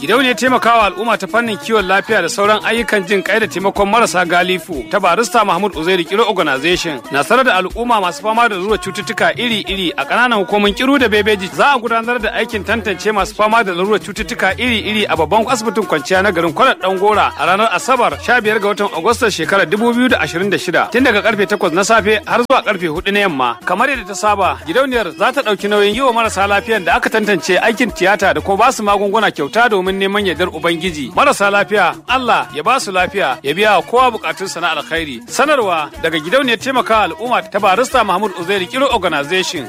gidauniyar taimakawa al'umma ta fannin kiwon lafiya da sauran ayyukan jin kai da taimakon marasa galifu ta barista mahmud uzairi kiro organization na sanar da al'umma masu fama da zuwa cututtuka iri-iri a ƙananan hukumin kiru da bebeji za a gudanar da aikin tantance masu fama da larurar cututtuka iri-iri a babban asibitin kwanciya na garin kwanar dan gora a ranar asabar 15 ga watan agustan shekarar 2026 tun daga karfe 8 na safe har zuwa karfe 4 na yamma kamar yadda ta saba gidauniyar za ta ɗauki nauyin yi wa marasa lafiyan da aka tantance aikin tiyata da kuma ba su magunguna kyauta domin neman yardar ubangiji marasa lafiya Allah ya ba su lafiya ya biya wa kowa bukatunsa na alkhairi sanarwa daga gidauniyar taimakawa al'umma ta barista Mahmud Uzairi Kiro Organization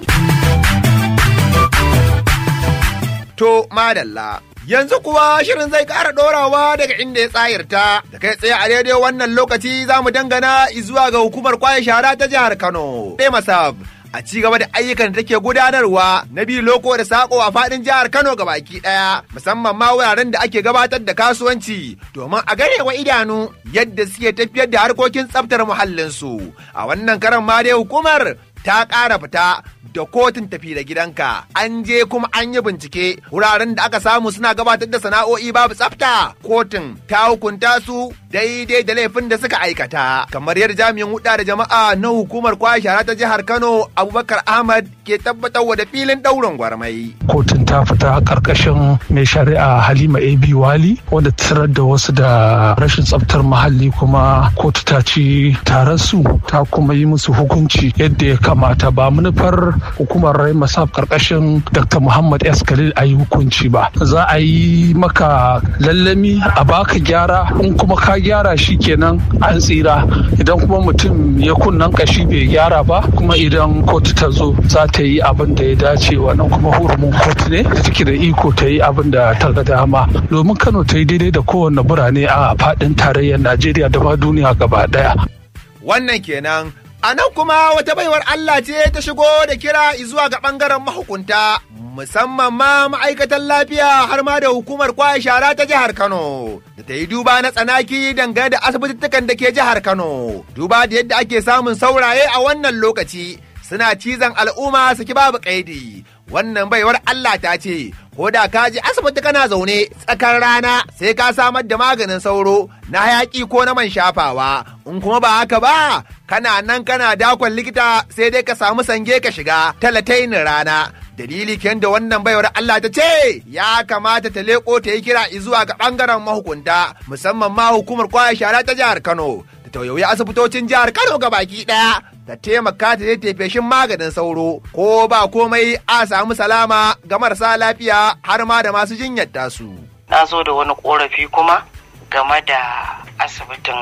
To madalla. Yanzu kuwa shirin zai ƙara ɗorawa daga inda ya tsayarta da kai tsaye a daidai wannan lokaci za mu dangana zuwa ga hukumar kwaye shara ta jihar Kano. Demasab a ci gaba da ayyukan da take gudanarwa na biyu loko da sako a faɗin jihar Kano ga baki ɗaya musamman ma wuraren da ake gabatar da kasuwanci domin a gare wa idanu yadda suke tafiyar da harkokin tsaftar muhallinsu. A wannan karan ma dai hukumar ta ƙara fita da kotun tafi da gidanka an je kuma an yi bincike wuraren da aka samu suna gabatar da sana'o'i babu tsafta kotun ta hukunta su daidai da laifin da suka aikata kamar yadda jami'in huda da jama'a na hukumar kwaya shara ta jihar kano abubakar ahmad ke tabbatar da filin ɗaurin gwarmai kotun ta fita karkashin mai shari'a halima ab wali wanda tarar da wasu da rashin tsaftar muhalli kuma kotu ta ci su ta kuma yi musu hukunci yadda ya kamata ba manufar hukumar rai masaf karkashin dr muhammad s khalil a yi hukunci ba za a yi maka lallami a baka gyara in kuma ka gyara shi kenan an tsira idan kuma mutum ya kunnan kashi bai gyara ba kuma idan kotu ta zo za ta yi abin da ya dace wannan kuma hurumin kotu ne da take da iko ta yi abin da ta ga dama domin kano ta yi daidai da kowane birane a faɗin tarayyar najeriya da ma duniya gaba ɗaya. wannan kenan A nan kuma wata baiwar Allah ce ta shigo da kira zuwa ga ɓangaren mahukunta, musamman ma ma'aikatan lafiya har ma da hukumar kwaya shara ta jihar Kano, da ta yi duba na tsanaki dangane da asibitittukan da ke jihar Kano, duba da yadda ake samun sauraye a wannan lokaci, suna cizon al'umma su ki babu ƙaidi. Wannan baiwar Allah ta ce, ko da ka je asibiti kana zaune tsakar rana sai ka samar da maganin sauro na hayaki ko na man shafawa in kuma ba haka ba kana nan kana dakon likita sai dai ka samu sange ka shiga talatainin rana dalili ken da wannan baiwar Allah ta ce ya kamata ta leko ta yi kira zuwa ga bangaren mahukunta musamman ma hukumar kwaya shara ta jihar Kano da tauyoyi asibitocin jihar Kano ga baki daya ta taimaka ta je feshin maganin sauro ko ba komai a samu salama ga marasa lafiya har ma da masu jinyar tasu. Na zo da wani korafi kuma game da asibitin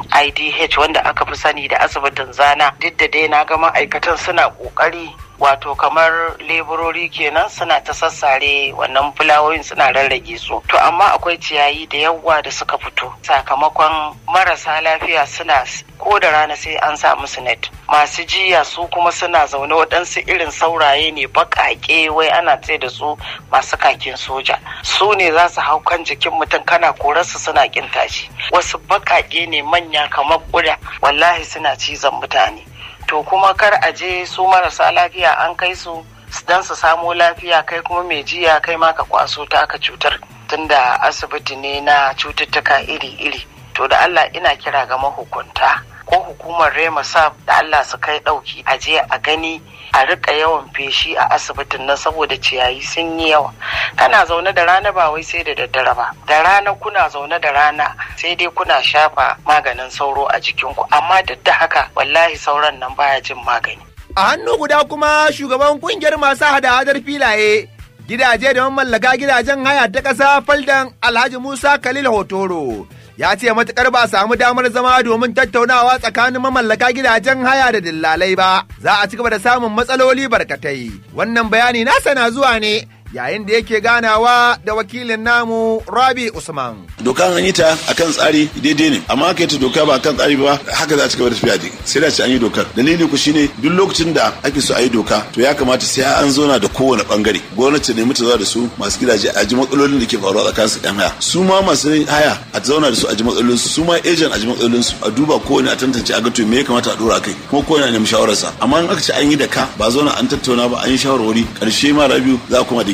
IDH wanda aka fi sani da asibitin zana duk da dai na ga ma'aikatan suna kokari wato kamar leburori kenan suna ta sassare wannan fulawoyin suna rarrage su to amma akwai ciyayi da yawa da suka fito sakamakon marasa lafiya suna ko da rana sai an sa musu net masu jiya su kuma suna zaune waɗansu irin sauraye ne baƙaƙe wai ana ce da su masu kakin soja su ne za su hau kan jikin mutum kana korarsu suna ƙin tashi wasu baƙaƙe ne manya kamar ƙuda wallahi suna cizon mutane to kuma kar a je su marasa lafiya an kai su don su samo lafiya kai kuma mai jiya kai ma ka kwaso ta aka cutar tunda asibiti ne na cututtuka iri-iri to da Allah ina kira ga mahukunta ko hukumar rema sab da Allah su kai ɗauki a je a gani a rika yawan feshi a asibitin nan saboda ciyayi sun yi yawa kana zaune da rana ba wai sai da daddare ba da rana kuna zaune da rana sai dai kuna shafa maganin sauro a jikinku amma duk da haka wallahi sauran nan baya jin magani A hannu guda kuma shugaban kungiyar masu hada-hadar filaye gidaje da mallaka gidajen haya ta ƙasa faldan Alhaji Musa Khalil Hotoro ya ce matukar ba samu damar zama domin tattaunawa tsakanin mamallaka gidajen haya da dillalai ba za a ci gaba da samun matsaloli barkatai wannan bayani nasa na zuwa ne yayin da yake ganawa da wakilin namu Rabi Usman. doka an yi ta akan tsari daidai ne amma aka yi ta doka ba akan tsari ba haka za a ci gaba da tafiya dai sai da ce an yi dokar dalili ku shine duk lokacin da ake so a yi doka to ya kamata sai an zauna da kowane bangare gwamnati ne mutu da su masu gidaje a ji matsalolin da ke faruwa tsakanin su yan haya su ma masu haya a zauna da su a ji matsalolin su su ma ejen a ji matsalolin su a duba kowane a tantance a ga to me ya kamata a dora kai kuma kowane a nemi shawararsa amma in aka ce an yi da ka ba zauna an tattauna ba an yi shawarwari karshe ma rabiu za a koma da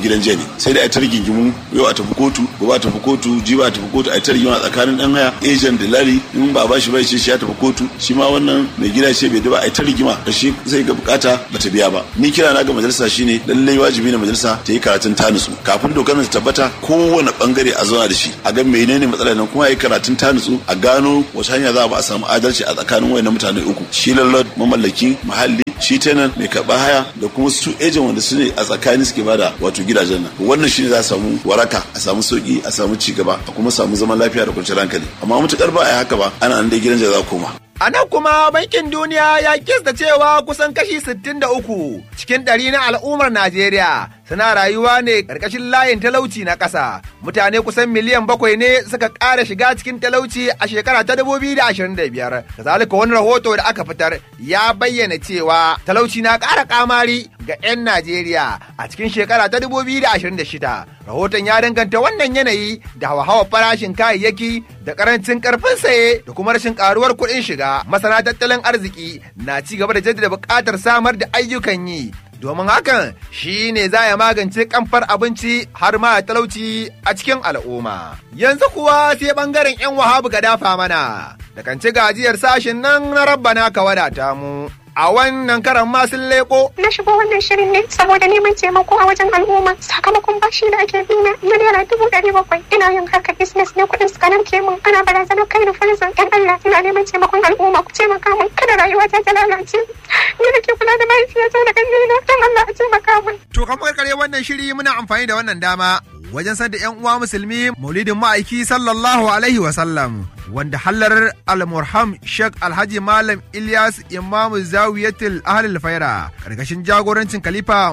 gidan jiya ne sai da a ta rigingimu yau a tafi kotu gobe a tafi kotu jiba a tafi kotu a ta rigima tsakanin dan haya ejen da lari in ba ba shi bai ce shi ya tafi kotu shi ma wannan mai gida ce bai ba a ta rigima da shi zai ga bukata bata biya ba ni kira na ga majalisa shine lallai wajibi ne majalisa ta yi karatun ta nutsu kafin dokar ta tabbata kowane bangare a zauna da shi a ga menene matsalar nan kuma yi karatun ta nutsu a gano wace hanya za a samu adalci a tsakanin wayannan mutane uku shi lallai mamallaki muhalli shi tenant mai karɓa haya da kuma su ejen wanda su ne a tsakani suke bada wato gidajen nan wannan shine za a samu waraka a samu sauki a samu ci gaba a kuma samu zaman lafiya da kwanciyar hankali amma mutukar ba a yi haka ba ana nan dai gidan za koma A nan kuma bankin duniya ya kista cewa kusan kashi 63 cikin ɗari na al'ummar Najeriya suna rayuwa ne ƙarƙashin layin talauci na ƙasa. Mutane kusan miliyan bakwai ne suka ƙara shiga cikin talauci a shekara ta 2025. Kazalika wani rahoto da aka fitar ya bayyana cewa talauci na ƙara ƙamari ga 'yan Najeriya a cikin shekara ta 2026. Rahoton ya danganta wannan yanayi da hawa farashin kayayyaki da ƙarancin ƙarfin saye da kuma rashin ƙaruwar kuɗin shiga. Masana tattalin arziki na ci gaba da jaddada buƙatar samar da ayyukan yi domin hakan shi ne za ya magance kamfar abinci har ma talauci a cikin al'umma. Yanzu kuwa sai ɓangaren 'yan wahabu ga dafa mana, da kan ci gajiyar sashen nan na rabbana ka wadata mu. A wannan karan ma sun leko. Na shigo wannan shirin ne saboda neman taimako a wajen al'umma sakamakon bashi da ake bina na naira dubu ɗari bakwai. Ina yin harkar business ne kuɗin suka nan mun ana barazanar kai da farzan ɗan Allah ina neman taimakon al'umma ku taimaka min kada rayuwa ta ta lalace. Ni da ke kula da mahaifiyata da ƙannena don Allah a taimaka min. To kamar kare wannan shiri muna amfani da wannan dama wajen sadda 'yan uwa musulmi maulidin ma'aiki sallallahu alaihi wa sallam wanda hallar al-murham Sheikh Alhaji Malam Ilyas Imamu Zawiyatul Ahlul Faira karkashin jagorancin Khalifa